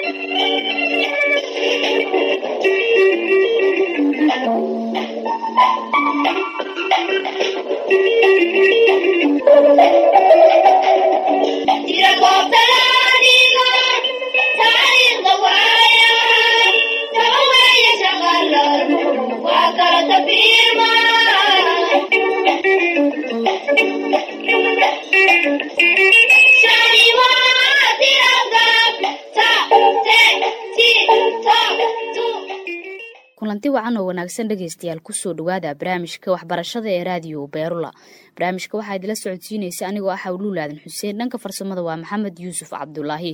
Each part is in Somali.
kulanti wacan oo wanaagsan dhegeystayaal kusoo dhawaada barnaamijka waxbarashada ee raadiyo beerula barnaamijka waxaa idila socodsiinaysa anigoo ah hawluulaadan xuseen dhanka farsamada waa maxamed yuusuf cabdulaahi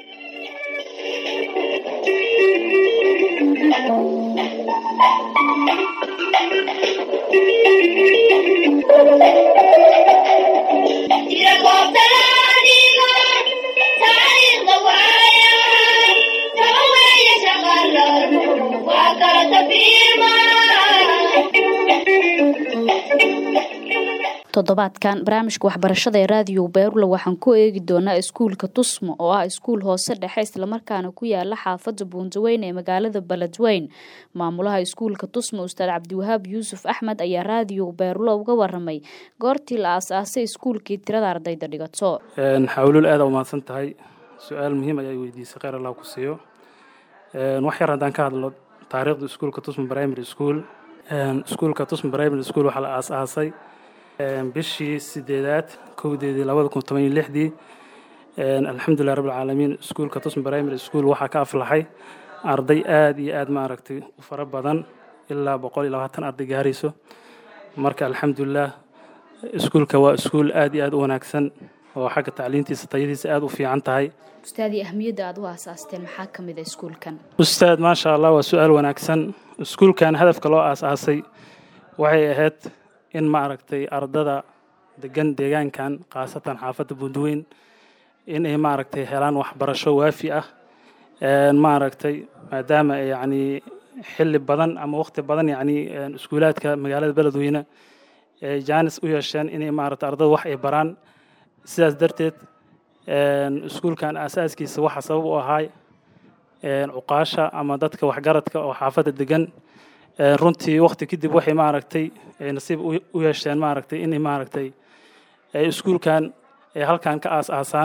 toddobaadkan barnaamijka waxbarashada ee raadiyo beerula waxaan ku eegi doonaa iskuulka tusmo oo ah iskuul hoose dhexe islamarkaana ku yaala xaafada buundaweyn ee magaalada beledweyn maamulaha iskuulka tusmo ustaad cabdiwahaab yuusuf axmed ayaa raadiyo beerula uga waramay goortii la aas-aasay iskuulkii tirada ardayda dhigato xawluul aada umahadsan tahay su-aal muhiim ayaa weydiisay kheyr allah ku siiyo wax yar haddaan ka hadlo taariikhda iskuulka tusmo primary school iskuulka tusmo primary school waxaa la aas-aasay bishii sideedaad kowdeedii labada kun toban iyo lixdii alxamdulilah rabbilcaalamiin iskuulka tusm primary school waxaa ka aflaxay arday aada iyo aada maaragtay u fara badan ilaa boqol iyo labaatan arday gaarayso marka alxamdulilah iskuulka waa iskuul aada iyo aada u wanaagsan oo xagga tacliintiisa tayadiisa aada u fiican tahay ustaadii ahmiyadda aad u aasaasteen maxaa ka mid a iskuulkan ustaad maasha allah waa su-aal wanaagsan iskuulkan hadafka loo aas-aasay waxay ahayd in ma aragtay ardada degan deegaankan khaasatan xaafadda buundaweyn in ay maaragtay helaan waxbarasho waafi ah ma aragtay maadaama yacni xilli badan ama waqti badan yacni iskuulaadka magaalada beledweyne ay jaanis u yeesheen inay maaragtay ardada wax ay baraan sidaas darteed iskuulkan aasaaskiisa waxaa sabab u ahaay cuqaasha ama dadka waxgaradka oo xaafadda degan runtii wakti kadib waxay maaragtay nasiib u yeesheen maaragtay inay maaragtay iskuulkan ay halkan ka aas-aasaan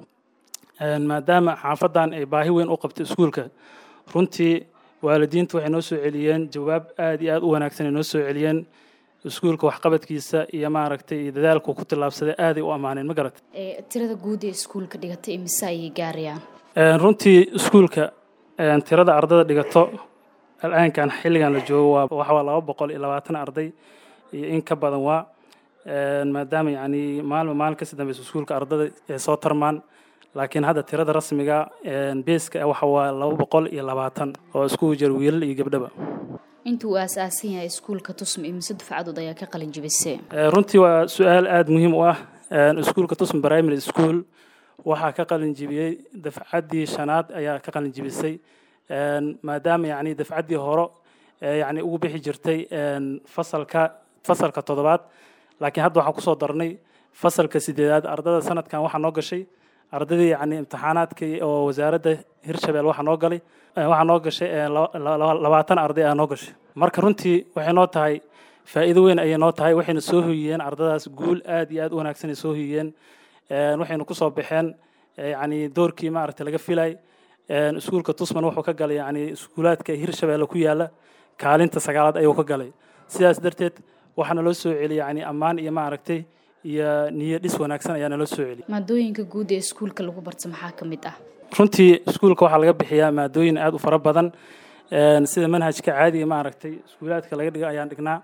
maadaama xaafaddan ay baahi weyn u qabtay iskuulka runtii waalidiintu waxay noo soo celiyeen jawaab aada iyo aada u wanaagsan ay noo soo celiyeen iskuulka waxqabadkiisa iyo maaragtay iyo dadaalku ku tillaabsaday aaday u ammaaneen ma garat tirada guud ee iskuulka dhigatay imise ayay gaarayaan runtii iskuulka tirada ardada dhigato alaankan xilligan la joogo waa waxaa laba boqol iyo labaatan arday iyo in ka badan waa maadaama yacni maalma maalin kasii dambeysa iskuulka ardada ay soo tarmaan laakiin hadda tirada rasmiga beeska waxa waa laba boqol iyo labaatan oo iskugu jira wiilal iyo gabdhaba inta uu aas-aasan yahay iskuulka tusm imise dufcadood ayaa ka qalin jibisay runtii waa su-aal aada muhiim u ah iskuulka tusm primary school waxaa ka qalin jibiyey dafcaddii shanaad ayaa ka qalin jibisay maadaama yani dafcaddii horo yani ugu bixi jirtay fasalka fasalka toddobaad laakiin hadda waxaan kusoo darnay fasalka sideedaad ardada sanadkan waxaa noo gashay ardadii yani imtixaanaadka oo wasaaradda hirshabelle waxaa noo galay waxaa noo gashay labaatan arday aa noo gashay marka runtii waxay noo tahay faa'iido weyn ayay noo tahay waxayna soo hoyiyeen ardadaas guul aad iyo aad u wanaagsan ay soo hoyiyeen waxayna kusoo baxeen yani doorkii maaragtay laga filay iskuulka tusman wuxuu ka galay yani iskuulaadka hirshabeelle ku yaala kaalinta sagaalaad ayuu ka galay sidaas darteed waxaana loo soo celiyay yani ammaan iyo maaragtay iyo niyo dhis wanaagsan ayaa naloo soo celiyay maadooyinka guud ee iskuulka lagu barta maxaa ka mid ah runtii iskuulka waxaa laga bixiyaa maadooyin aada u fara badan sida manhajka caadiga maaragtay iskuulaadka laga dhigo ayaan dhignaa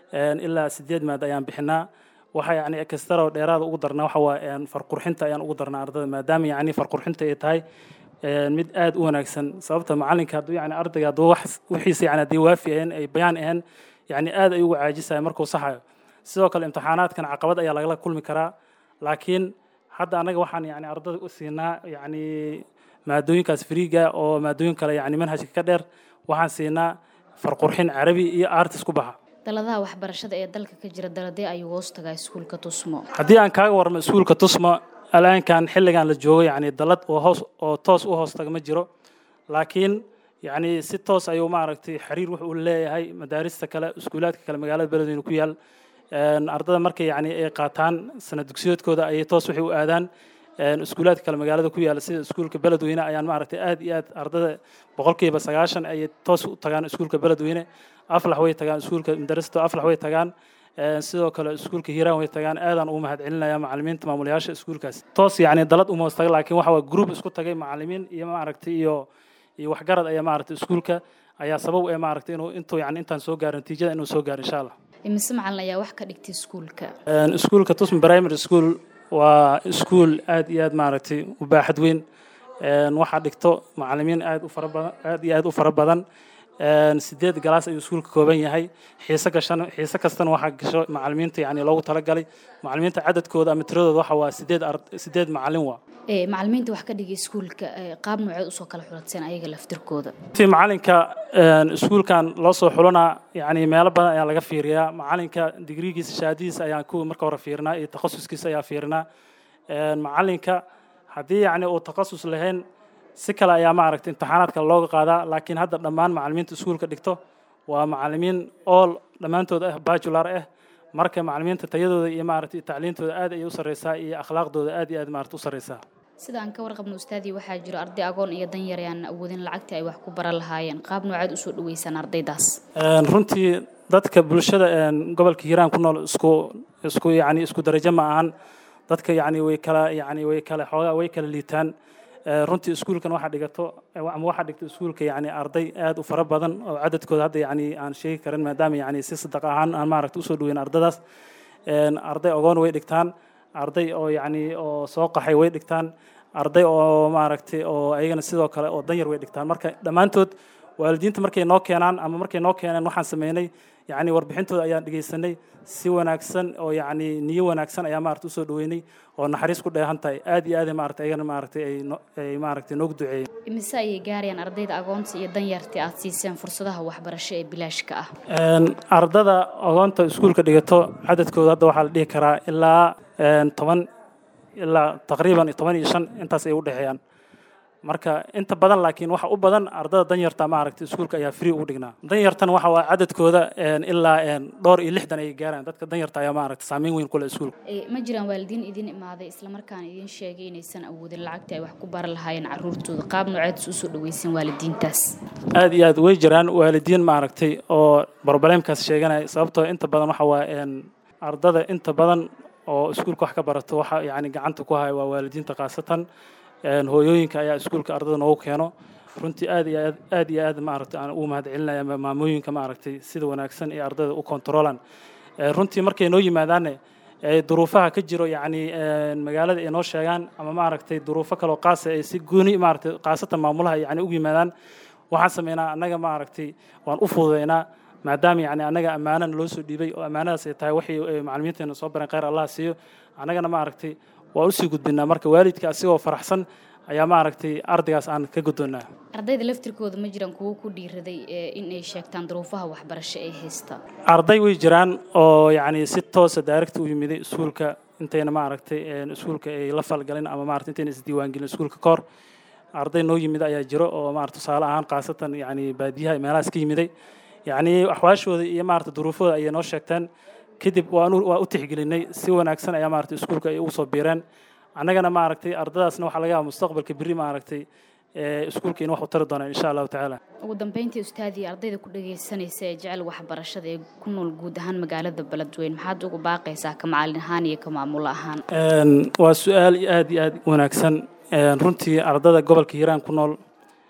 ilaa sideed maad ayaan bixinaa waxaa yani ekastaro dheeraada ugu darnaa waxa waa farqurxinta ayaan ugu darnaa ardada maadaama yani farqurxinta ay tahay mid aada u wanaagsan sababta macalinka hadduu yani ardayga hadduu wax wixiisa yani haddii waafi ahayn ay bayaan ahayn yani aada ay uga caajisaya markuu saxayo sidoo kale imtixaanaadkan caqabad ayaa lagala kulmi karaa laakiin hadda annaga waxaan yani ardada u siinaa yani maadooyinkaas friiga oo maadooyin kale yani manhajka ka dheer waxaan siinaa farqurxin carabi iyo artis ku baxa daladaha waxbarashada ee dalka ka jira daladee ayuu hoos tagaa iskuulka tusmo haddii aan kaaga warmo iskuulka tusmo alaankan xilligan la joogo yani dalad oo hoos oo toos u hoos taga ma jiro laakiin yacni si toos ayuu maaragtay xiriir wuxuu leeyahay madaarista kale iskuulaadka kale magaalada beledweyne ku yaal ardada markay yacni ay qaataan sana dugsiyoodkooda ayay toos waxay u aadaan iskuulaadka kale magaalada ku yaala sida iskuulka beledweyne ayaan maaragtay aad iyo aad ardada boqolkiiba sagaashan ayay toos u tagaan iskuulka beledweyne aflax way tagaan iskuulka madarasta aflax way tagaan sidoo kale iskuulka hiiraan way tagaan aadaan ugu mahad celinaya macalimiinta maamulayaasha iskuulkaas toos yacni dalad uma hoos taga laakiin waxa waa group isku tagay macalimiin iyo maaragtay iyo iyo waxgarad ayaa maaragtay iskuulka ayaa sabab ee maaragtay inuu intuu yacni intaan soo gaaro natiijada inuu soo gaaro insha allah imise macalin ayaa wax ka dhigtay iskuulka iskuulka tusm primary school waa iskuul aad iyo aad maaragtay u baaxad weyn waxaa dhigto macalimiin aad u fara badan aad iyo aad u fara badan sideed galaas ayuu iskuulka kooban yahay xiise gashan xiise kastana waxaa gasho macalimiinta yani loogu talagalay macalimiinta cadadkooda ama tiradooda waxa waa sideed sideed macalin waa macalimiinta wax ka dhigay iskuulka qaab nooceed usoo kala xuladseen ayaga laftirkooda ti macalinka iskuulkan loo soo xulanaa yani meelo badan ayaa laga fiiriyaa macalinka digrigiisa shahaadadiisa ayaan kuwa marka hore fiirinaa iyo takhasuskiisa ayaa fiirinaa macalinka haddii yani uu takhasus lahayn si kale ayaa maaragtay imtixaanaad kale looga qaadaa laakiin hadda dhammaan macalimiinta iskuulka dhigto waa macalimiin all dhammaantood ah bajular ah marka macalimiinta tayadooda iyo maaragtay tacliintooda aad ayay u sarreysaa iyo akhlaaqdooda aad iyo aad maaragtay u sarreysaa sida aan ka warqabno ustaadii waxaa jiro arday agoon iyo danyar aan awoodin lacagtii ay wax ku baran lahaayeen qaab noocaad usoo dhaweysaan ardaydaas runtii dadka bulshada gobolka hiiraan ku nool isku isku yani isku darajo ma ahan dadka yani way kala yani way kala xoogaa way kala liitaan runtii iskuulkan waxaa dhigato ama waxaa dhigto iskuulka yani arday aad u fara badan oo cadadkooda hadda yani aan sheegi karin maadaama yani si sadaq ahaan aan maaragta usoo dhaweyn ardadaas arday ogoon way dhigtaan arday oo yani oo soo qaxay way dhigtaan arday oo maaragtay oo ayagana sidoo kale oo danyar way dhigtaan marka dhammaantood waalidiinta markay noo keenaan ama markay noo keeneen waxaan sameynay yani warbixintooda ayaan dhegeysanay si wanaagsan oo yani niyo wanaagsan ayaa maarata usoo dhaweynay oo naxariis ku dheehan tahay aad iyo aad maarata ayagana maaragtay ay ay maaragtay noogu duceeyeen imise ayay gaarayaan ardayda agoonta iyo danyarta aad siiseen fursadaha waxbarasho ee bilaashka ah ardada agoonta iskuulka dhigato cadadkooda hadda waxaa la dhihi karaa ilaa toban ilaa taqriiban toban iyo shan intaas ay u dhexeeyaan marka inta badan laakiin waxa u badan ardada danyarta maaragtay iskuulka ayaa free ugu dhignaa danyartan waxa waa cadadkooda ilaa dhowr iyo lixdan ay gaaraan dadka danyarta ayaa maaragtay saameyn weyn kule iskuulka ma jiraan waalidiin idin imaaday islamarkaana idin sheegay inaysan awoodin lacagta ay wax ku baran lahaayeen caruurtooda qaab nooceed usoo dhaweysan waalidiintaas aad iyo aad way jiraan waalidiin maaragtay oo broblemkaas sheeganaya sababtoo inta badan waxa waa ardada inta badan oo iskuulka wax ka barato waxa yani gacanta ku haya waa waalidiinta khaasatan hooyooyinka ayaa iskuulka ardada noogu keeno runtii aad iyo aad aad iyo aad maaragtay aan ugu mahad celinaya maamooyinka maaragtay sida wanaagsan ee ardada u kontroolaan runtii markay noo yimaadaanne duruufaha ka jiro yacni magaalada ay noo sheegaan ama maaragtay duruufo kaloo qaasa ay si gooni maaragtay khaasatan maamulaha yani ugu yimaadaan waxaan sameynaa annaga maaragtay waan u fududeynaa maadaama yani annaga ammaanana loo soo dhiibay oo ammaanadaas ay tahay waxay macalimiinteena soo bareen khayr allah siiyo annagana maaragtay waa usii gudbinaa marka waalidka asigoo faraxsan ayaa maaragtay ardaygaas aan ka guddoonnaa ardayda laftirkooda ma jiraan kuwo ku dhiiraday in ay sheegtaan duruufaha waxbarasho ay haysta arday way jiraan oo yacni si toosa daaragta u yimiday iskuulka intayna maaragtay iskuulka ay la falgalin ama maaragtay intayna isdiiwaangelin iskuulka kahor arday noo yimid ayaa jiro oo maarata tusaale ahaan khaasatan yacni baadiyaha meelahaas ka yimiday yacni axwaashooda iyo maarata duruufooda ayay noo sheegteen kadib waan waa u tixgelinay si wanaagsan ayaa maaragtay iskuulka ay ugu soo biireen annagana maaragtay ardadaasna waxaa laga yaaba mustaqbalka berri maaragtay iskuulka in wax u tari doonaan insha allahu tacaala ugu dambeyntii ustaadii ardayda ku dhagaysanaysa ee jecel waxbarashada ee ku nool guud ahaan magaalada beledweyn maxaad ugu baaqaysaa ka macalin ahaan iyo ka maamulo ahaan waa su-aal aad iyo aad wanaagsan runtii ardada gobolka hiiraan ku nool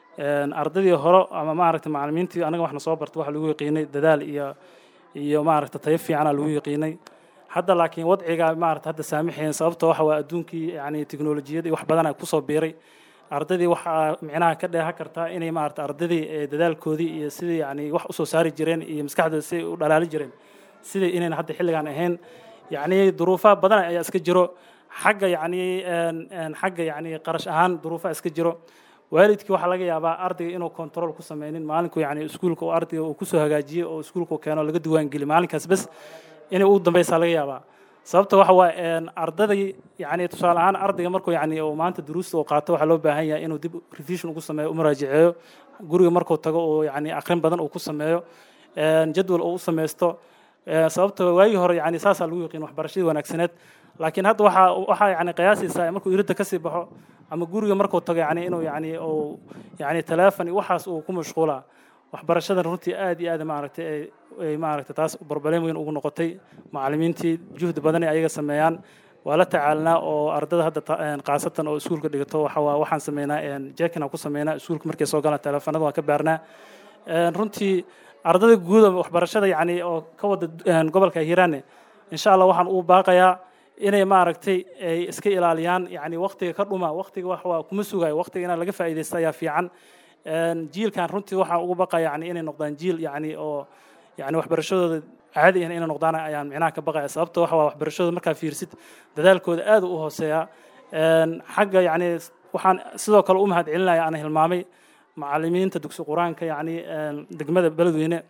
ardadii hore ama maaragtay macalimiintii anaga waxna soo barta waxa lagu yaqiinay dadaal iyo iyo maaragta tayo fiicana lagu yaqiinay hadda laakiin wadciga maarata hadda saamaxayn sababta waxa waa adduunkii yani teknolojiyadii wax badana kusoo biiray ardadii waxaa micnaha ka dheehan kartaa inay maarata ardadii dadaalkoodii iyo sidii yani wax usoo saari jireen iyo maskaxdooda siday u dhalaali jireen sidai inayna hadda xilligan ahayn yani duruufaha badan ayaa iska jiro xagga yani xagga yani qarash ahaan duruufaha iska jiro waalidkii waxaa laga yaabaa ardayga inuu control ku sameynin maalinku yani iskuulka uu ardayga uu kusoo hagaajiyo oo iskuulka uu keeno laga diiwaangeli maalinkaas bes inay ugu dambeysaa laga yaabaa sababta waxa waaye ardaday yani tusaale ahaan ardayga markuu yani uu maanta duruusta uu qaato waxaa loo baahan yahay inuu dib revision ugu sameeyo u muraajaceeyo guriga markuu tago uu yani akrin badan uu ku sameeyo jadwal uu u sameysto sababta waagii hore yani saasaa lagu yaqiin waxbarashadii wanaagsaneed laakiin hadda waxaa waxaa yani qiyaasaysaa markuu iridda kasii baxo ama guriga markuu tago yani inuu yani uu yani teleefon iyo waxaas uu ku mashquulaa waxbarashadan runtii aad iyo aad maaragtay ay maaragtay taas barbaleem weyn ugu noqotay macallimiintii juhdi badan ay ayaga sameeyaan waa la tacaalnaa oo ardada hadda khaasatan oo iskuulka dhigato waxa waa waxaan sameynaa jekin aan ku sameynaa iskuulka markay soo galaan teleefanada waan ka baarnaa runtii ardada guuda waxbarashada yani oo ka wada gobolka hiiraane insha allah waxaan uu baaqayaa inay maaragtay ay iska ilaaliyaan yani waqtiga ka dhuma waqtiga wax waa kuma sugayo waqtiga inaa laga faa'iidaysta ayaa fiican jiilkan runtii waxaan ugu baqaya yani inay noqdaan jiil yani oo yani waxbarashadooda caadi ah inay noqdaan ayaan micnaha ka baqaya sababta waxa waa waxbarashadooda markaa fiirsid dadaalkooda aad u hooseeya xagga yani waxaan sidoo kale u mahad celinaya aan hilmaamay macallimiinta dugsi qur-aanka yani degmada beledweyne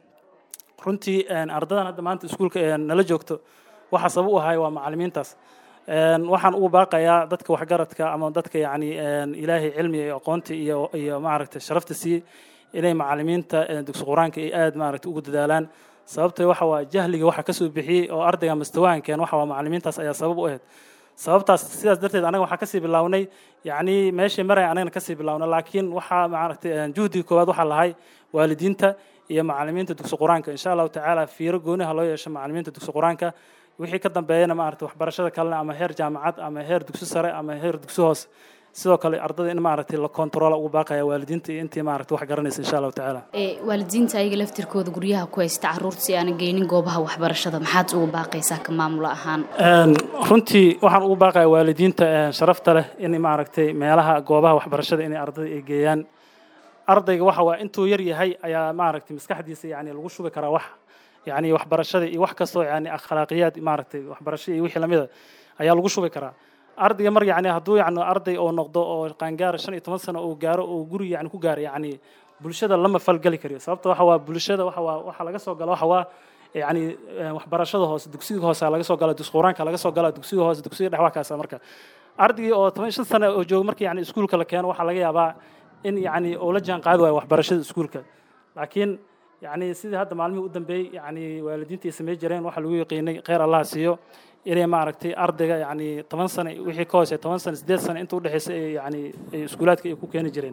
runtii ardadan hadda maanta iskuulka nala joogto waxa sabab u ahay waa macallimiintaas waxaan ugu baaqayaa dadka waxgaradka ama dadka yani ilaahay cilmiga iyo aqoonta iyo iyo maaragtay sharafta siiyey inay macallimiinta dugsi qur-aanka ay aad maaragtay ugu dadaalaan sababta waxa waa jahliga waxa kasoo bixiyey oo ardayga mustawahankeen waxa waa macallimiintaas ayaa sabab u ahayd sababtaas sidaas darteed anaga waxaa kasii bilownay yani meeshii maray anagana kasii bilowna laakiin waxaa maaragtay juhdiga koowaad waxaa lahay waalidiinta iyo macallimiinta dugsi qur-aanka insha allahu tacaala fiiro gooniha loo yeesho macallimiinta dugsi qur-aanka wixii ka dambeeyana maaragtay waxbarashada kalena ama heer jaamacad ama heer dugsi sare ama heer dugsi hoose sidoo kale ardada in maaragtay la controla ugu baaqaya waalidiinta iyo intii maaragtay wax garanaysa insha allahu tacaala waalidiinta ayaga laftirkooda guryaha ku haysta caruurta si aanan geynin goobaha waxbarashada maxaad ugu baaqaysaa ka maamulo ahaan runtii waxaan ugu baaqaya waalidiinta sharafta leh in maaragtay meelaha goobaha waxbarashada inay ardada ay geeyaan ardayga waxa waa intuu yar yahay ayaa maaragtay maskaxdiisa yani lagu shubi karaa wax yani waxbarashada iyo wax kastoo yani akhlaaqiyaad maaragtay waxbarasho iyo wixii lamida ayaa lagu shubi karaa ardayga mar yani hadduu yani arday oo noqdo oo qaangaara shan iyo toban sano oo gaaro oo guri yani ku gaaro yani bulshada lama falgeli kariyo sababta waxa waa bulshada waxa waa waxa laga soo galo waxa waa yani waxbarashada hoose dugsiga hoose laga soo gala dugsi quraanka laga soo gala dugsiga hoose dugsiga dhex waa kaasa marka ardaygii oo toban shan sano oo jooga markii yani iskuulka la keeno waxaa laga yaabaa in yani uu la jaan qaadi waayo waxbarashada iskuulka laakiin yani sidii hadda maalmihii u dambeeyey yani waalidiinta ay samey jireen waxaa lagu yaqiinay kheyr allah siiyo inay maaragtay ardayga yani toban sano wixii ka hoose toban sano sideed sano inta udhexeysa ay yani iskuulaadka ay ku keeni jireen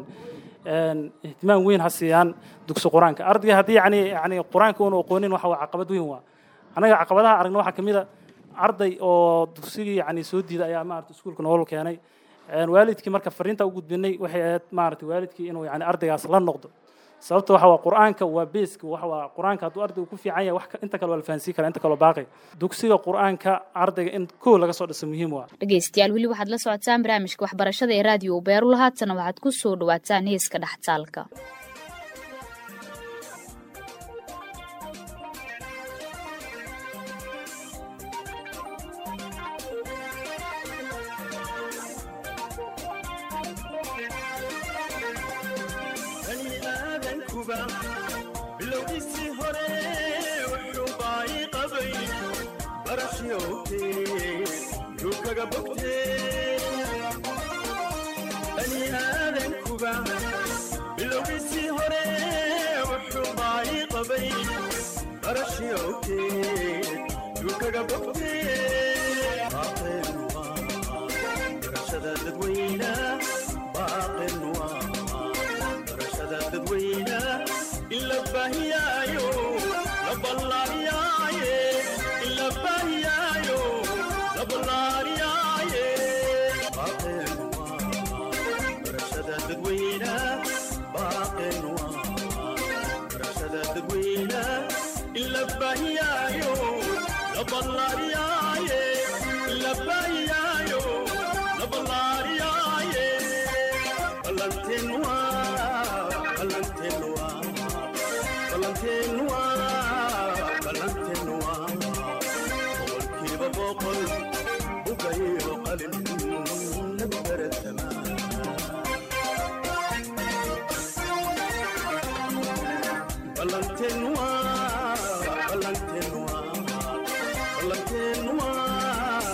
ihtimaam weyn ha siiyaan dugsi qur-aanka ardayga haddii yani yani qur-aanka uuna aqoonin waxa waa caqabad weyn waa anaga caqabadaha aragna waxaa kamid a arday oo dugsigii yani soo diida ayaa maarata iskuulka nolol keenay waalidkii marka fariinta u gudbinay waxay ahayd maarata waalidkii inuu yani ardaygaas la noqdo sababta waxa waa qur-aanka waa beeska waxa waa qur-aanka hadduu ardaygu ku fiican yahay wax inta kale waa la fahansiin karaa inta kaloo baaqay dugsiga qur-aanka ardayga in kow laga soo dhiso muhiim waa dhegeystayaal weli waxaad la socotaan barnaamijka waxbarashada ee raadiyo beerula haatana waxaad ku soo dhawaataan heeska dhextaalka bilowgiisii hore wuxuu baayi qabay barashyowtee yuu kaga bogtee bani aadankuba bilowgiisii hore wuxuu baayi qabay barashyowtee yuu kaga bogtee baaqeen waa barashada dadweyna baaqeen waa barashada dadweyna ila bahiyaayo la ballaariyaaye ila bahiyaayo la ballaariyaaye baaqeen waa barashada dadweyna baaqeen waa barashada dadweyna ila bahiyaayo la ballaariyaaye ila bahiyaayo la ballaariyaaye ballanteen waa ballanteen waa balantenwa balantenwa boqolkiiba boqol ugayo qalin lagu baratama balantenwa balantenwa balantenwa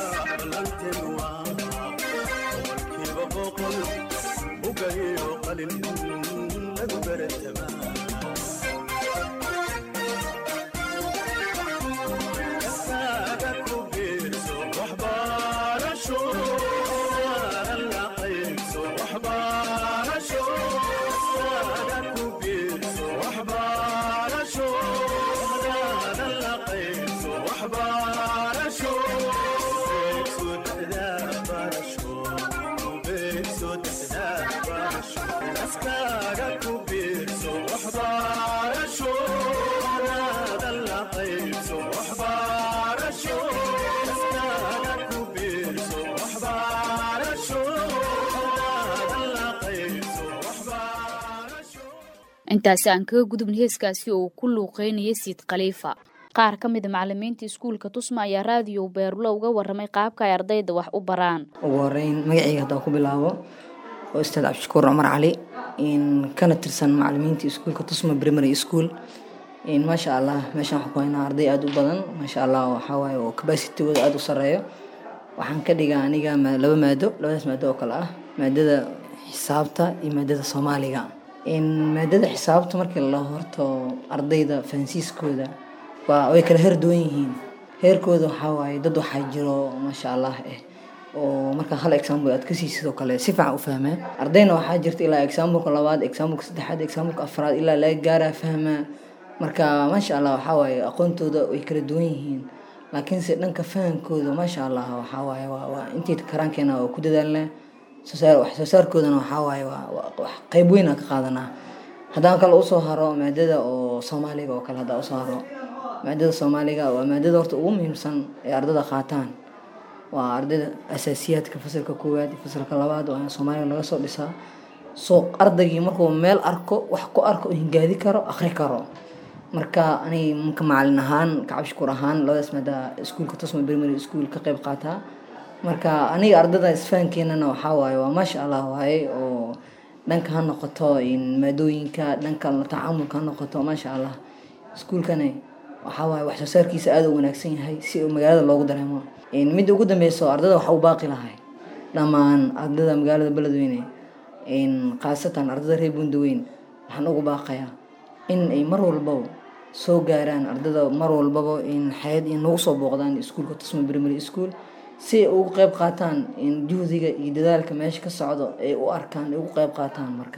xaaskaaga ku biirso waxbarasho naadan la qaybso waxbarasho xaaskaaga ku biirso waxbarasho naadan la qaybso waxbarasho intaasi aan kaga gudubna heeskaasi oo ku luuqeynaya siid khaliifa qaar ka mida macalimiinta iskuulka tusma ayaa raadiyo beerulo uga waramay qaabka ay ardayda wax u baraan ugu horeyn magacayga haddaan ku bilaabo oo ustaad cabdishakuur cumar cali in kana tirsan macalimiinta iskuulka tusma primary school in maasha allah meeshaan waxaan ku haynaa arday aada u badan maasha allah waxaa waaye oo capacitigooda aada u sareeyo waxaan ka dhigaa aniga ma- laba maado labadaas maado oo kale ah maadada xisaabta iyo maadada soomaaliga in maadada xisaabta markii la horto ardayda fahansiiskooda waa way kala heer duwan yihiin heerkooda waxaa waaye dad waxaa jiro maasha allah eh oo markaa hal example aad kasii sidoo kale si fiican u fahmaa ardayna waxaa jirta ilaa exampleka labaad exampleka saddexaad exampleka afraad ilaa laga gaaraa fahmaa marka maasha allah waxaa waaye aqoontooda way kala duwan yihiin laakiinse dhanka fahamkooda maasha allah waxaa waaye waa waa intii karaankeena waa ku dadaalnaa soo saar wax soo saarkoodana waxaa waaye waa waa- wax qayb weyn aan ka qaadanaa haddaan kale usoo haro maadada oo soomaaliga oo kale haddaan usoo haro maadada soomaaliga waa maadada horta ugu muhiimsan ee ardada qaataan waa ardayda asaasiyaadka fasalka koowaad iyo fasalka labaad waa in soomaaliga laga soo dhisaa soo ardaygii markuu meel arko wax ku arko uu hingaadi karo akhri karo marka aniga marka macalin ahaan kacabshukur ahaan labadaas maada iskuulka tusma primary school ka qayb qaataa marka aniga ardada isfahankeenana waxaa waaye waa maasha allah waaye oo dhanka ha noqoto in maadooyinka dhanka la tacaamulka ha noqoto maasha allah iskuulkani waxaa waaye wax soo saarkiisa aada u wanaagsan yahay si uu magaalada loogu dareemo in midda ugu dambeyso ardada waxa u baaqi lahay dhammaan ardada magaalada beledweyne in khaasatan ardada reer bundaweyn waxaan ugu baaqayaa in ay mar walbaba soo gaaraan ardada mar walbaba in xayad in nagu soo booqdaan iskuulka tusma primary school si ay ugu qayb qaataan in juhdiga iyo dadaalka meesha ka socdo ay u arkaan ay ugu qayb qaataan marka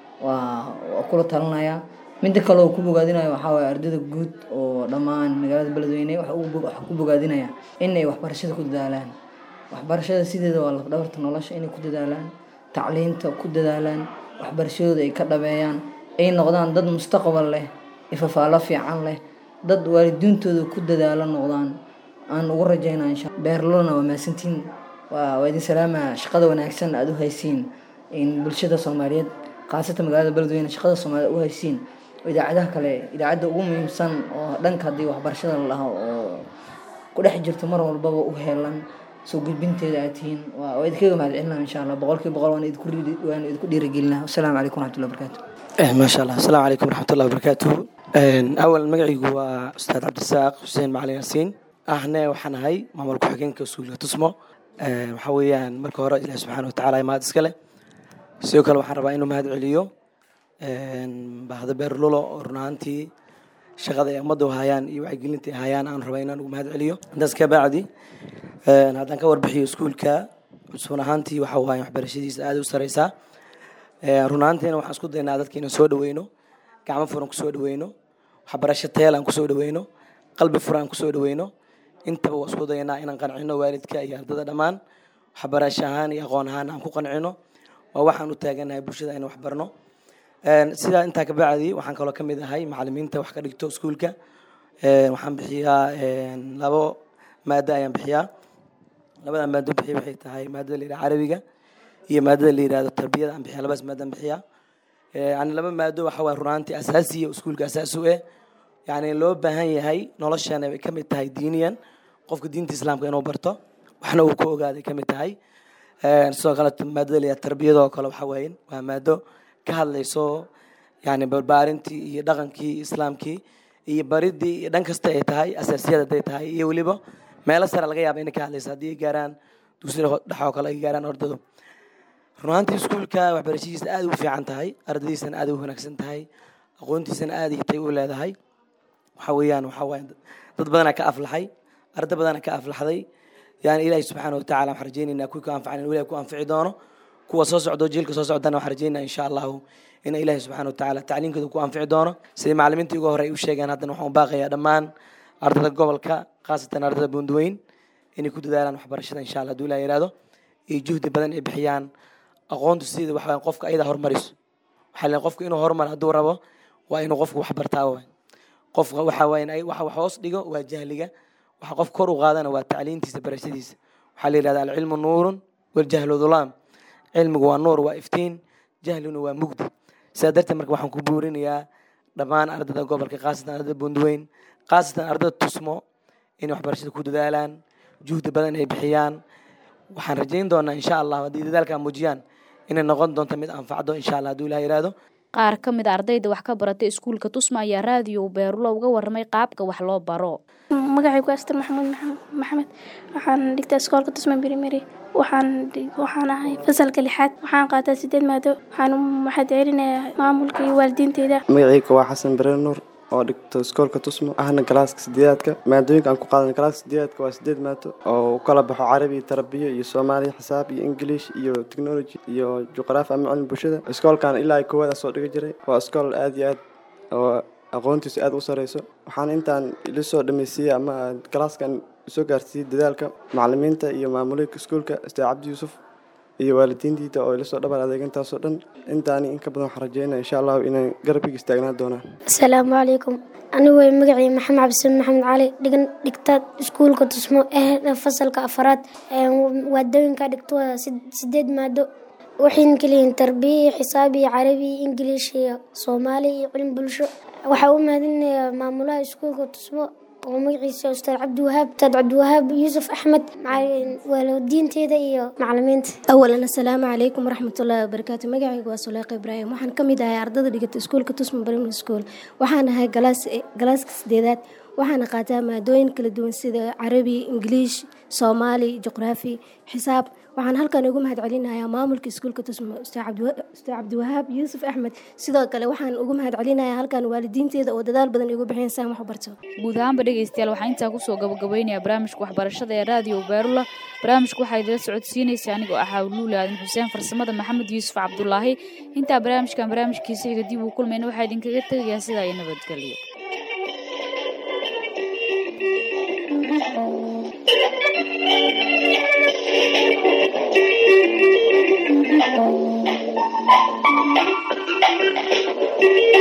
waa waa kula talinayaa midda kale oo ku bogaadinayo waxaa waaye ardada guud oo dhammaan magaalada beledweyne waxa ugu bo- waxa ku bogaadinaya in ay waxbarashada ku dadaalaan waxbarashada sideeda waa lafdhabarta nolosha inay ku dadaalaan tacliinta ku dadaalaan waxbarashadooda ay ka dhabeeyaan ay noqdaan dad mustaqbal leh ifafaalo fiican leh dad waalidiintooda ku dadaalo noqdaan aan ugu rajaynaa insha beerlona waa mahadsantiin waa waa idin salaama shaqada wanaagsan aada u haysiin in bulshada soomaaliyeed khaasatan magaalada beledweyne shaqada soomaaliyeed u haysiin oo idaacadaha kale idaacadda ugu muhiimsan oo dhanka haddii waxbarashada la dhaho oo ku dhex jirto mar walbaba u heelan soo gudbinteeda aad tihiin waa waa idinkaga mahad celinaa insha allah boqolkiiba boqol waan idinku dhiiri- waan idinku dhiirigelinaa wasalaamu calaykum waraxmatullahi wabarakaatu Eh, maasha allah asalaamu calaykum waraxmatullahi wabarakaatuhu awal magacaygu waa ustaad cabdisaaq xuseen macalin yaasiin ahne waxaan ahay maamul ku-xigeenka iskuulka tusmo Eh, waxaa weeyaan marka hore ilahi subxaana watacaala mahad iska leh sidoo kale waxaan rabaa inuu mahad celiyo bahda beerlulo oo run ahaantii shaqada ay ummadda u hayaan iyo wacyigelinta ay hayaan aan rabaa inaan ugu mahad celiyo intaas ka bacdi eh, haddaan ka warbixiyo iskuulka cusbun ahaantii waxa waaye waxbarashadiisa aada u sareysaa Eh, run ahaantiina waxaan isku daynaa dadka inaan soo dhaweyno gacmo furan kusoo dhaweyno waxbarasho tayal aan kusoo dhaweyno qalbi furan aan kusoo dhaweyno intaba waa isku daynaa inaan qancino waalidka iyo ardada dhammaan waxbarasho ahaan iyo aqoon ahaan aan ku qancino waa waxaan u taaganahay bulshada inaan waxbarno Een, sidaa intaa ka bacdi waxaan kaloo ka mid ahay macalimiinta wax ka dhigto iskuulka Een, waxaan bixiyaa een, labo maado ayaan bixiyaa labada maado bixiya waxay tahay maadada la yidhaha carabiga iyo maadada la yidhahdo tarbiyada aan bixiya labadaas maado aan bixiyaa Eh, yani laba maado waxa waye runaantii asaasiya oo iskuulka asaasi u eh yani loo baahan yahay nolosheena ay ka mid tahay diiniyan qofka diinta islaamka inuu barto waxna uu ka ogaaday ka mid tahay Een, sidoo kale maadada la yidhahdo tarbiyada oo kale waxa waaye waa maado ka hadlayso yani barbaarintii iyo dhaqankii islaamkii iyo baridii iyo dhan kasta ay tahay asaasiyad hadday tahay iyo weliba meelo sare laga yaaba inay ka hadlayso haddii ay gaaraan dugsiga dhexe oo kale ay gaaraan ardadu run ahaantii iskuulka waxbarashadiisa aad u fiican tahay ardadiisana aad u wanaagsan tahay aqoontiisana aad tay u leedahay waxa weeyaan waxa waaye dad badanaa ka aflaxay arda badanaa ka aflaxday yani ilaahi subxaana watacaala waxaan rajaynaynaa kuwii ku anfacan inuu ilahi ku anfici doono kuwa soo socdo jiilka soo socdana waxaan rajaynaa insha allahu in ilaahi subxaana watacaala tacliinkooda ku anfici doono sidai macalimiintii ugu hore ay u sheegeen haddana waxaan u baaqayaa dhammaan ardada gobolka khaasatan ardada buundaweyn inay ku dadaalaan waxbarashada insha allah hadduu ilaah yihahdo iyo juhdi badan ay bixiyaan aqoontu sida waxa weeyaan qofka ayada horumariso waxaa leeyahay qofku inuu horumar hadduu rabo waa inuu qofku wax bartaa waay qofka waxaa waay in ay waxa wax hoos dhigo waa jahliga waxa qof kor u qaadana waa tacliintiisa barashadiisa waxaa la yidhahda alcilmu nuurun waljahlu dhulaam cilmigu waa nuur waa iftiin jahlina waa mugdi sidaa darteed marka waxaan ku buurinayaa dhammaan ardada gobolka khaasatan ardada buundaweyn khaasatan ardada tusmo inay waxbarashada ku dadaalaan juhdi badan ay bixiyaan waxaan rajayn doonaa insha allah haddii dadaalkaa muujiyaan inay noqon doonto mid anfacdo insha allah hadduu ilaah yidhaahdo qaar ka mid a ardayda wax ka baratay iskuulka tusmo ayaa raadiyo beerulo uga warramay qaabka wax loo baro magacaygu astar maxamuud maxamed waxaan dhigtaa iskoolka tusma primary waxaan waxaan ahay fasalka lixaad waxaan qaataa sideed maado waxaan waxaad celinayaa maamulka iyo waalidiinteyda magacayga waa xasan bare nuur oo dhigto iskoolka tusmo ahna galaaska sideedaadka maadooyinka aan ku qaadan galaaska sideedaadka waa sideed maado oo u kala baxo carabi tarabiyo iyo soomaaliya xisaab iyo english iyo technology iyo juqraafi ama cilmi bulshada iskoolkan ilaa koowaad soo dhiga jiray waa iskool aad iyo aad oo aqoontiisu aad u sareyso waxaan intaan ila soo dhameysiiyey ama galaaskan soo gaarsiiyey dadaalka macalimiinta iyo maamulooyinka iskuulka ustaad cabdi yuusuf iyo waalidiintiita oo ila soo dhabar adeeg intaasoo dhan intaani in ka badan waxaan rajeynaya insha allahu inay garabkiga istaagnaan doonaan asalaamu calaykum anigu way magacii maxamed cabdisamed maxamed cali dhigan dhigta iskuulka tusmo ee fasalka afaraad waadooyinka dhigto waa sideed maado waxayna keliyihiin tarbiya xisaab iyo carabi iyo ingiliish iyo soomaali iyo cilmi bulsho waxaa u mahadinayaa maamulaha iskuulka tusmo oo magaciisa ustaad cabdiwahaab ustaad cabdiwahaab yuusuf axmed waalidiinteeda iyo macalimiinta awalan assalaamu calaykum waraxmatullaahi wabarakaatu magacaygu waa suleeqa ibraahim waxaan ka mid ahay ardada dhigata iskuulka tusmo primary school waxaan ahay galaaska sideedaad waxaana qaataa maadooyin kala duwan sida carabi ingiliish soomaali juqraafi xisaab waxaan halkan ugu mahad celinayaa maamulka iskuulka tusmo ustaad cabdiwahaab yuusuf axmed sidoo kale waxaan ugu mahad celinayaa halkan waalidiinteeda oo dadaal badan igu bixiyeen saan wax u barto guud ahaanba dhegeystayaal waxaa intaa kusoo gabagabaynayaa barnaamijka waxbarashada ee raadiyo beerula barnaamijka waxaa idila socodsiinaysa anigoo ah xawluuli aadan xuseen farsamada maxamed yuusuf cabdulaahi intaa barnaamijkan barnaamijkiisa xiga dib uu kulmayna waxaa idinkaga tegayaa sidaa iyo nabadgelyo Thank you.